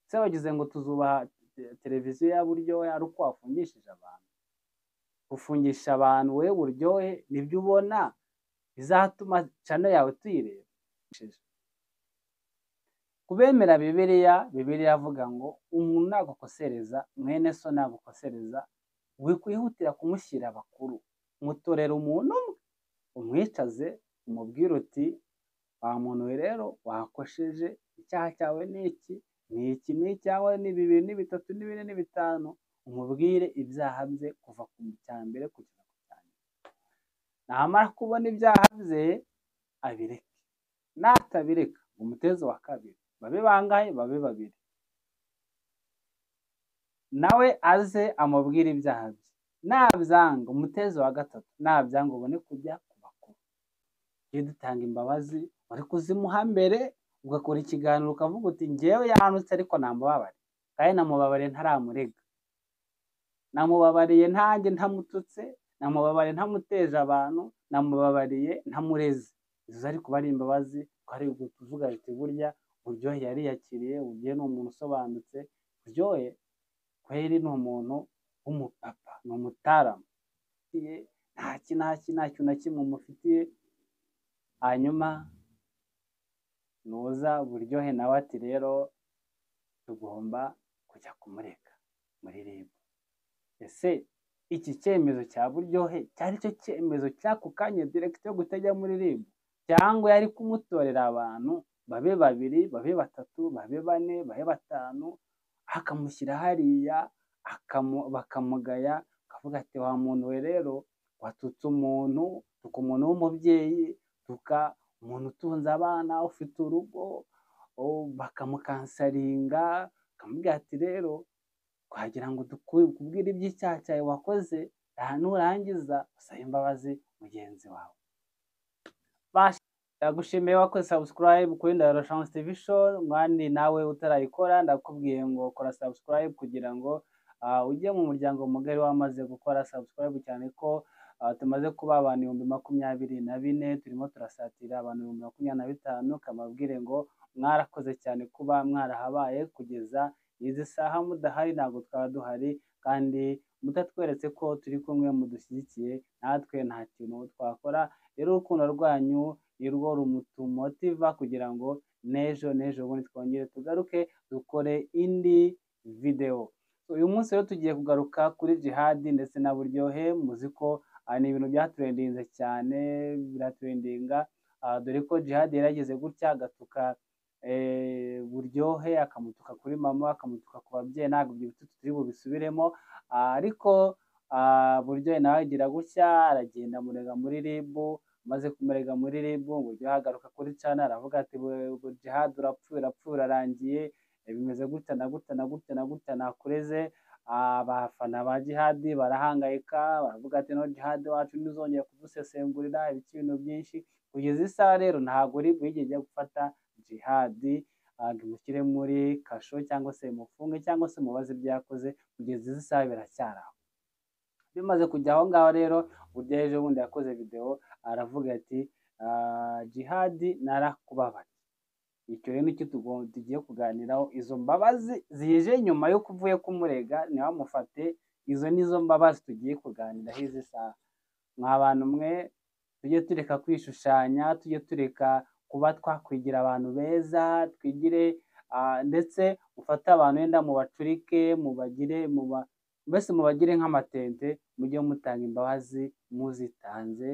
ese bagize ngo tuzubaha televiziyo yaba uryohe ari uko wafungishije abantu gufungisha abantu wewe uryohe nibyo ubona bizatuma cano yawe tuyireba ku bemera bibiriya bibiriya avuga ngo umuntu nagukosereza mwene so nagukosereza wikwihutira kumushyira bakuru mutorera umuntu umwe umwicaze umubwire uti wa muntu we rero wakosheje icyaha cyawe ni iki ni iki ni icyawe ni bibiri ni bitatu ni bine ni bitanu umubwire ibyaha bye kuva ku cya mbere kugera ku cya nyuma namara kubona ibyaha bye abireke natabireka umutezi wa kabiri babe bangahe babe babiri nawe aze amubwire ibyaha bye nabyanga umutezi wa gatatu nabyanga ubone kujya ku bakuru ujye dutanga imbabazi wari kuzimuha mbere ugakora ikiganiro ukavuga uti ngewe yahanutse ariko namubabare kandi namubabare ntaramurega namubabariye ntange ntamututse namubabariye ntamuteje abantu namubabariye ntamureze izo ari kuba ari imbabazi twari tuvuga ati burya buryohe yari yakiriye buryohe ni umuntu usobanutse buryohe kweri ni umuntu w'umupapa ni umutaramu nta kinaki nta kintu na kimwe umufitiye hanyuma nuza buryohe nawe ati rero tugomba kujya kumureka muri ribu ese iki cyemezo cya buryohe cyari cyo cyemezo cy'ako kanya yo kutajya muri ribu cyangwa yari kumutorera abantu babe babiri babe batatu babe bane babe batanu akamushyira hariya bakamugaya akavuga ati wa muntu we rero watutse umuntu tuka umuntu w'umubyeyi tuka umuntu utunze abana ufite urugo bakamukansaringa bakamubwira ati rero twagira ngo dukubwire iby'icyaha cyawe wakoze nurangiza usabe imbabazi mugenzi wawe ndagushimiye wakoze subscribe kuri ndahiro shansi tv show mwandi nawe utarayikora ndakubwiye ngo kora subscribe kugira ngo ujye mu muryango mugari wamaze gukora subscribe cyane ko tumaze kuba abantu ibihumbi makumyabiri na bine turimo turasatira abantu ibihumbi makumyabiri na bitanu kamabwire ngo mwarakoze cyane kuba mwarahabaye kugeza izi saha mudahari ntabwo twaba duhari kandi mutatweretse ko turi kumwe mudushyigikiye natwe nta kintu twakora rero urukundo rwanyu ni rwo rumutumotiva kugira ngo n'ejo n'ejo bundi twongere tugaruke dukore indi videwo uyu munsi rero tugiye kugaruka kuri jihadi ndetse na buryohe muzi ko ni ibintu byaturendinze cyane biraturendinga dore ko jihadi yarageze gutya agatuka buryohe akamutuka kuri mama akamutuka ku babyeyi ntabwo ibyo biti turi bubisubiremo ariko buryohe nawe agira gutya aragenda amurega muri ribu amaze kumurega muri ribu buryo agaruka kuri cana aravuga ati jihadi urapfuye urapfuye urarangiye bimeze gutya na gutya na gutya na gutya nakureze abafana ba jihadi barahangayika baravuga ati no jihadi wacu ntizongere kudusesengurira ibintu byinshi kugeza isaha rero ntabwo ribu yigeze gufata jihadi mushyire muri kasho cyangwa se mufunge cyangwa se mubaze ibyo yakoze kugeza izi saha biracyari aho bimaze kujya aho ngaho rero burya ejo bundi yakoze videwo aravuga ati jihadi narakubabara icyo rero nicyo tugiye kuganiraho izo mbabazi zije nyuma y'uko uvuye kumurega ntiwamufate izo nizo mbabazi tugiye kuganiraho izi saha mwa bantu mwe tujye tureka kwishushanya tujye tureka kuba twakwigira abantu beza twigire ndetse mufate abantu wenda mubacurike mubagire muba mbese mubagire nk'amatente mujye mutanga imbabazi muzitanze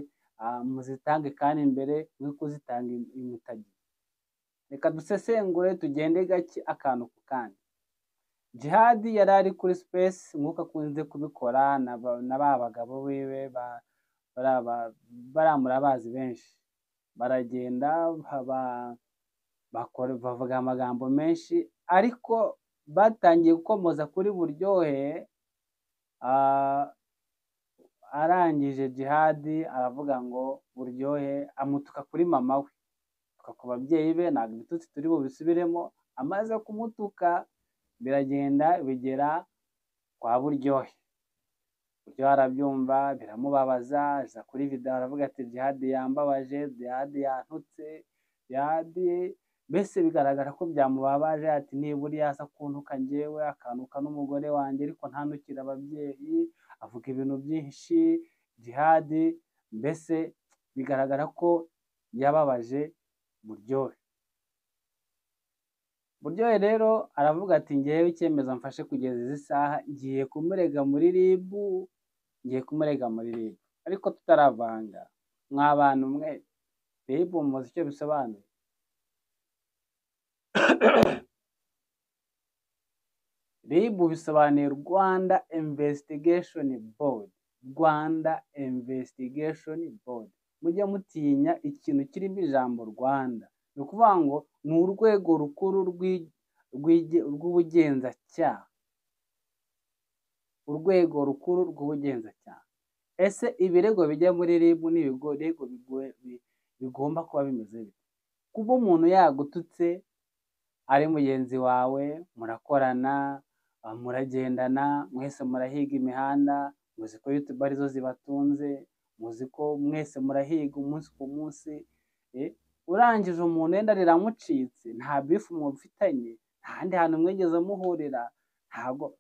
muzitange kandi mbere mwe kuzitanga imutagira reka dusesengure tugende gake akantu ku kandi jihadi yari ari kuri sipesi nk'uko akunze kubikora na ba bagabo biwe baramura bazi benshi baragenda bavuga amagambo menshi ariko batangiye gukomoza kuri buryohe arangije jihadi aravuga ngo buryohe amutuka kuri mama we atuka ku babyeyi be ntabwo ibitutsi turi bubisubiremo amaze kumutuka biragenda bigera kwa buryohe buryohe arabyumva biramubabaza aza kuri video aravuga ati jihadi yambabaje jihadi yantutse jihadi mbese bigaragara ko byamubabaje ati niburiya aza kuntuka njyewe akantuka n'umugore wanjye ariko ntanukire ababyeyi avuga ibintu byinshi jihadi mbese bigaragara ko yababaje buryohe buryohe rero aravuga ati ngewe icyemezo mfashe kugeza izi saha ngiye kumurega muri ribu ngiye kumurega muri ribu ariko tutaravanga mw'abantu mwe ribu muzi icyo bisobanuye ribu bisobanuye rwanda imvesitigesheni bodi rwanda imvesitigesheni bodi mujya mutinya ikintu kirimo ijambo rwanda ni ukuvuga ngo ni urwego rukuru rw'ubugenzacyaha urwego rukuru rw'ubugenzacyaha ese ibirego bijya muri ribu ni ibirego bigomba kuba bimeze bite kuba umuntu yagututse ari mugenzi wawe murakorana muragendana mwese murahiga imihanda muzi ko yutube arizo zibatunze muzi ko mwese murahiga umunsi ku munsi urangije umuntu wenda riramucitse nta bifu mufitanye nta handi hantu mwigeze muhurira ntabwo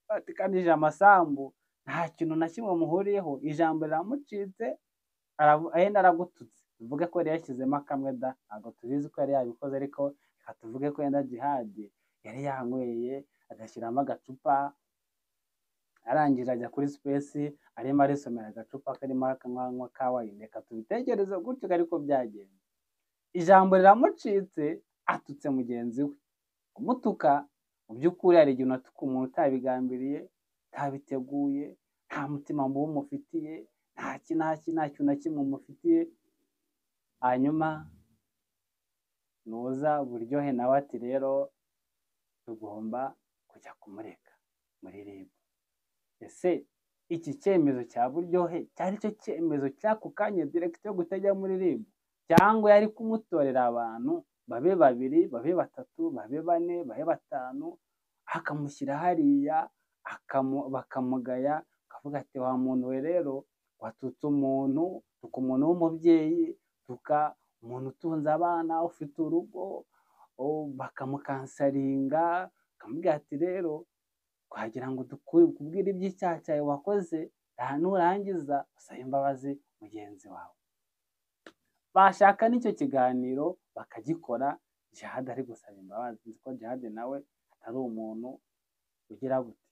batikanije amasambu nta kintu na kimwe muhuriyeho ijambo riramucitse wenda aragututse tuvuge ko yari yashyizemo akamwe da ntabwo tubizi ko yari yabikoze ariko reka tuvuge ko yenda jihadi yari yanyweye agashyiramo agacupa arangije ajya kuri sipesi arimo arisomera agacupa karimo akanywa ka wayine reka tubitekereze gutyo ariko byagenze ijambo riramucitse atutse mugenzi we kumutuka mu by'ukuri hari igihe unatuka umuntu utabigambiriye utabiteguye nta mutima mubi umufitiye nta kintu na kimwe umufitiye hanyuma nuza buryohe nawe ati rero tugomba kujya kumureka muri ribu ese iki cyemezo cya buryohe cyari cyo cyemezo cy'ako kanya direkiti yo kutajya muri ribu cyangwa yari kumutorera abantu babe babiri babe batatu babe bane babe batanu akamushyira hariya bakamugaya akavuga ati wa muntu we rero watutse umuntu tuka umuntu w'umubyeyi tuka umuntu utunze abana ufite urugo bakamukansaringa akamubwira ati rero twagira ngo kubwire iby'icyaha cyawe wakoze nurangiza usabe imbabazi mugenzi wawe bashaka n'icyo kiganiro bakagikora jihad ari gusaba imbabazi nzi ko jihad nawe atari umuntu ugira gute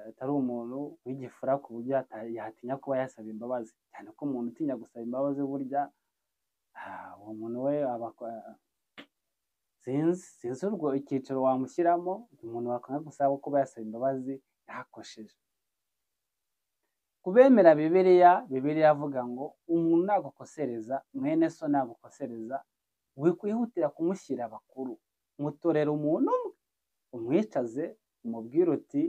atari umuntu w'igifura ku buryo yatinya kuba yasaba imbabazi cyane ko umuntu utinya gusaba imbabazi burya uwo muntu we sinzi sinzi urwo icyiciro wamushyiramo umuntu wakanga gusaba kuba yasaba imbabazi yakosheje ku bemera bibiliya bibiliya avuga ngo umuntu nagukosereza mwene so nagukosereza wikwihutira kumushyira bakuru mutorera umuntu umwe umwicaze umubwire uti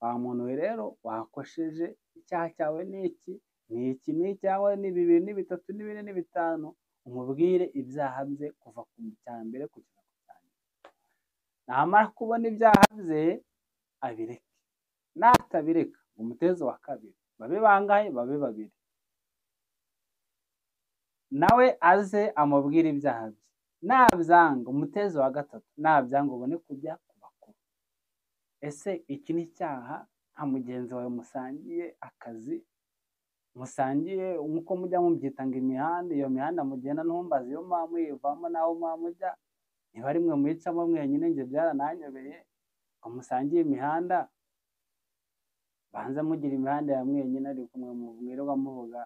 wa muntu we rero wakosheje icyaha cyawe ni iki ni iki ni icyawe ni bibiri ni bitatu ni bine ni bitanu umubwire ibyaha bye kuva ku cya mbere kugeza ku cya nyuma namara kubona ibyaha bye abireke natabireka umutezo wa kabiri babe bangahe babe babiri nawe aze amubwire ibyaha bye nabyanga umutezo wa gatatu nabyanga ubone kujya ku bakuru ese iki ni icyaha nka mugenzi wawe musangiye akazi musangiye nk'uko mujya mubyita ngo imihanda iyo mihanda mugenda ntumbaze iyo muba muyivamo n'aho muba mujya niba ari mwe muyicamo mwenyine njye byarananyobeye ngo musangiye imihanda banza mugira imihanda ya mwenyine ariko mwe mwirirwa muvuga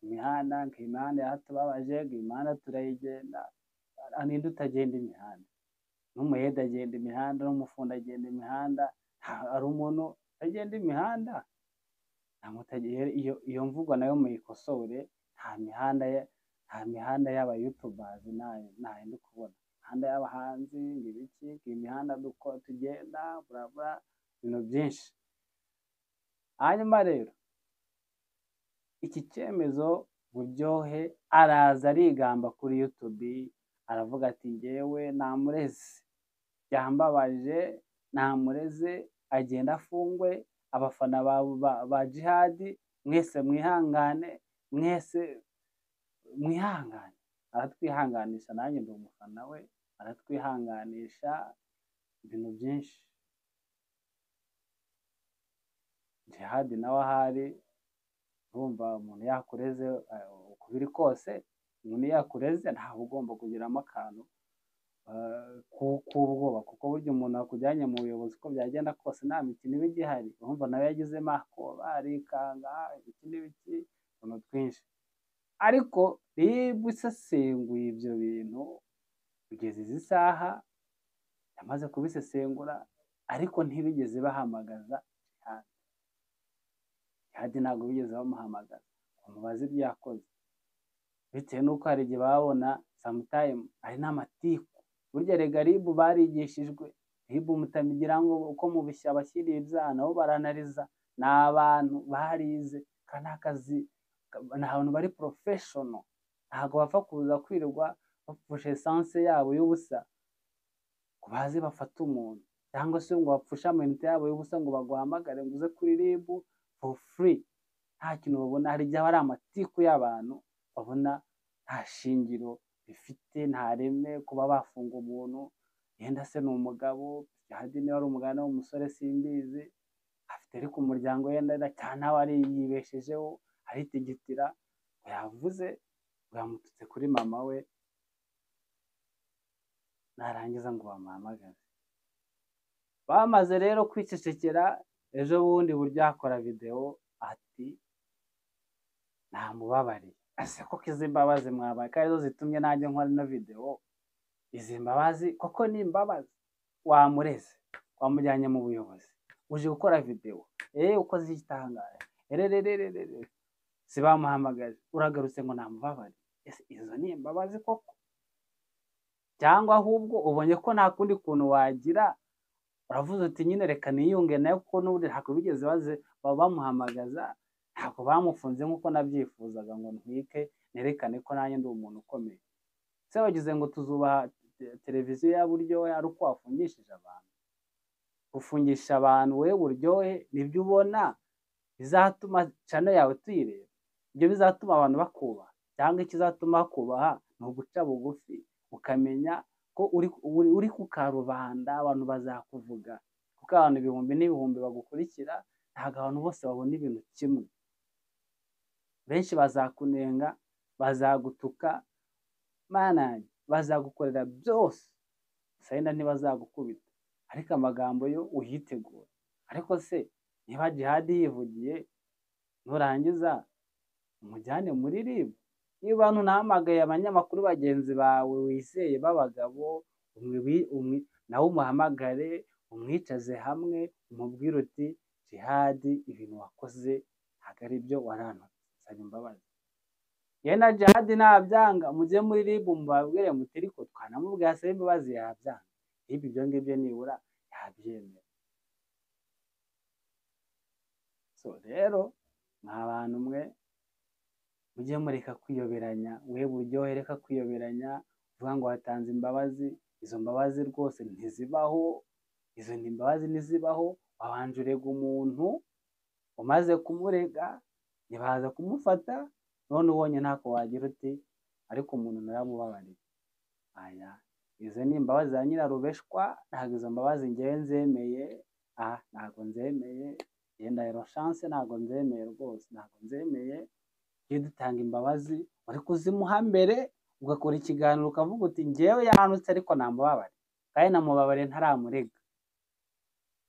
imihanda ngo imihanda yatubabaje ngo imihanda turayigenda ninde utagenda imihanda n'umuhede agenda imihanda n'umufundi agenda imihanda hari umuntu utagenda imihanda iyo mvugo nayo muyikosore nta mihanda nta mihanda y'abayutubazi ntayindi kubona imihanda y'abahanzi ngo ibiki ngo imihanda tugenda burabura ibintu byinshi hanyuma rero iki cyemezo buryohe araza arigamba kuri yutubi aravuga ati ngewe namureze byambabaje namureze agenda afungwe abafana ba jihadi mwese mwihangane mwese mwihangane aratwihanganisha nanjye ndi umufana we baratwihanganisha ibintu byinshi jihadi nawe ahari urumva umuntu yakureze eh, uko biri kose umuntu yakureze ntawe ugomba kugiramo akantu eh, ku- k'ubwoba kuko burya umuntu wakujyanye mu buyobozi uko byagenda kose nta mikino iba igihari urumva nawe yagizemo akoba arikanga ibiki n'ibiki utuntu twinshi ariko rib isesenguye ibyo bintu kugeza izi saha yamaze kubisesengura ariko ntibigeze bahamagaza jihadi jihadi ntabwo bigeze bamuhamagaza umubaze ibyo yakoze bitewe n'uko hari igihe babona samutayimu ari n'amatiku burya rega ribu barigishijwe ribu mutamigira ngo uko mubishya abashyiriye ibyaha nabo baranariza ni abantu barize ka ni akazi ka- ni abantu bari porofeshono ntabwo bapfa kuza kwirirwa bapfushe esanse yabo y'ubusa ngo baze bafate umuntu cyangwa se ngo bapfushe amayinite yabo y'ubusa ngo baguhamagare ngo uze kuri ribu for free nta kintu babona hari igihe aba ari amatiku y'abantu babona nta shingiro bifite nta reme kuba bafunga umuntu yenda se ni umugabo jihadi niba ari umugabo niba ari umusore simbizi afite ariko umuryango yenda na- cyane aba ari yibeshejeho aritigitira ngo yavuze ngo yamututse kuri mama we narangiza ngo bamuhamagaze bamaze rero kwicecekera ejo bundi buryo akora videwo ati namubabariye ese koko izi mbabazi mwabaye ko arizo zitumye nanjye nkora ino videwo izi mbabazi koko ni imbabazi wamureze wamujyanye mu buyobozi uje gukora videwo eee ukoze igitangara erererererere si bamuhamagaje uragarutse ngo namubabare ese izo ni imbabazi koko cyangwa ahubwo ubonye ko nta kundi kuntu wagira uravuze uti nyine reka niyunge nayo kuko n'ubundi ntabwo bigeze baze baba bamuhamagaza ntabwo bamufunze nk'uko nabyifuzaga ngo ntwike nerekane ko nanjye ndi umuntu ukomeye se wagize ngo tuzubaha te- televiziyo ya buryohe ari uko wafungishije abantu gufungisha abantu wowe buryohe nibyo ubona bizatuma cano yawe tuyireba ibyo bizatuma abantu bakubaha cyangwa ikizatuma bakubaha ni uguca bugufi ukamenya ko uri, uri, uri ku karubanda abantu bazakuvuga kuko abantu ibihumbi n'ibihumbi bagukurikira ntabwo abantu bose babona ibintu kimwe benshi bazakunenga bazagutuka manage bazagukorera byose sayina ntibazagukubita ariko amagambo yo uyitegura ariko se niba jihadi yivugiye nurangiza umujyane muri ribu niba bantu nahamagaye abanyamakuru bagenzi bawe wizeye b'abagabo umwe wi- umwe nawe umuhamagare umwicaze hamwe umubwire uti jihadi ibintu wakoze ntabwo ari byo waranutse saba imbabazi yewe na jihadi ntabyanga mujye muri ribu mubabwire muti ariko twanamubwiye asaba imbabazi yabyanga ribu ibyo ngibyo nibura yabyemera so rero mwa bantu mwe mujye mureka kwiyoberanya we buryohe reka kwiyoberanya uvuga ngo watanze imbabazi izo mbabazi rwose ntizibaho izo ni imbabazi ntizibaho wabanje urega umuntu umaze kumurega ntibaza kumufata none ubonye ntako wagira uti ariko umuntu naramubabariye aya izo ni imbabazi za nyirarubeshwa ntabwo izo mbabazi ngewe nzemeye aha ntabwo nzemeye yenda ero shanse ntabwo nzemeye rwose ntabwo nzemeye iyo dutanga imbabazi wari kuzimuha mbere ugakora ikiganiro ukavuga uti ngewe yanutse ariko namubabare kandi namubabariye ntaramurega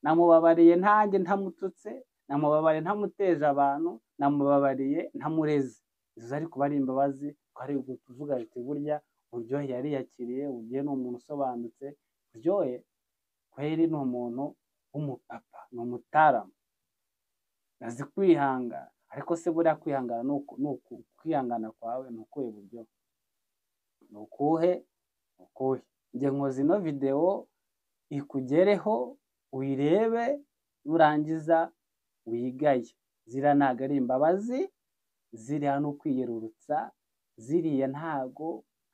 namubabariye ntange ntamututse namubabariye ntamuteje abantu namubabariye ntamureze izo ariko kuba ari imbabazi twari kuvuga ati burya buryohe yariyakiriye buryohe ni umuntu usobanutse buryohe kweri ni umuntu w'umupapa ni umutaramu azi kwihangana ariko se buriya kwihangana ni uku- ni uku- kwihangana kwawe ni ukuhe buryo ni ukuhe ni ukuhe njye nkoze ino videwo ikugereho uyirebe nurangiza wigaye ziriya ntabwo ari imbabazi ziriya ni ukwiyerurutsa ziriya ntago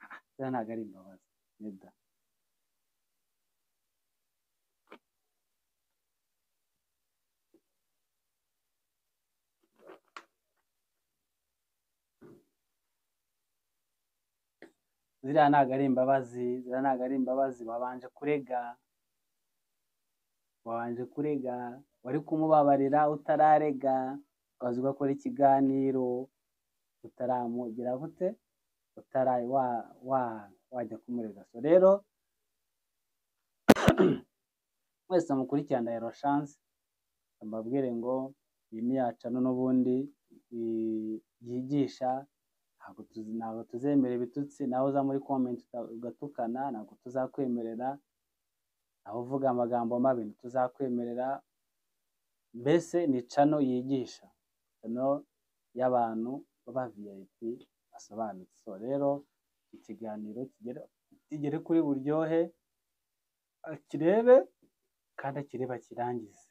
ah, ziriya ntabwo ari imbabazi nida ziriya ntabwo ari imbabazi ziriya ntabwo ari imbabazi wabanje kurega wabanje kurega wari kumubabarira utararega ukaza ugakora ikiganiro utaramugera gute utara wa wa wajya kumurega so rero mwese mukurikirana ero shanse mbabwire ngo iyi ni yacano n'ubundi yigisha ntabwo tuzemera ibitutsi nawe uza muri komenti ugatukana ntabwo tuzakwemerera nawe uvuga amagambo mabi ntituzakwemerera mbese ni cano yigisha cano y'abantu baba viyayipi basobanutse so rero ikiganiro kigere kuri buryohe kirebe kandi akireba kirangize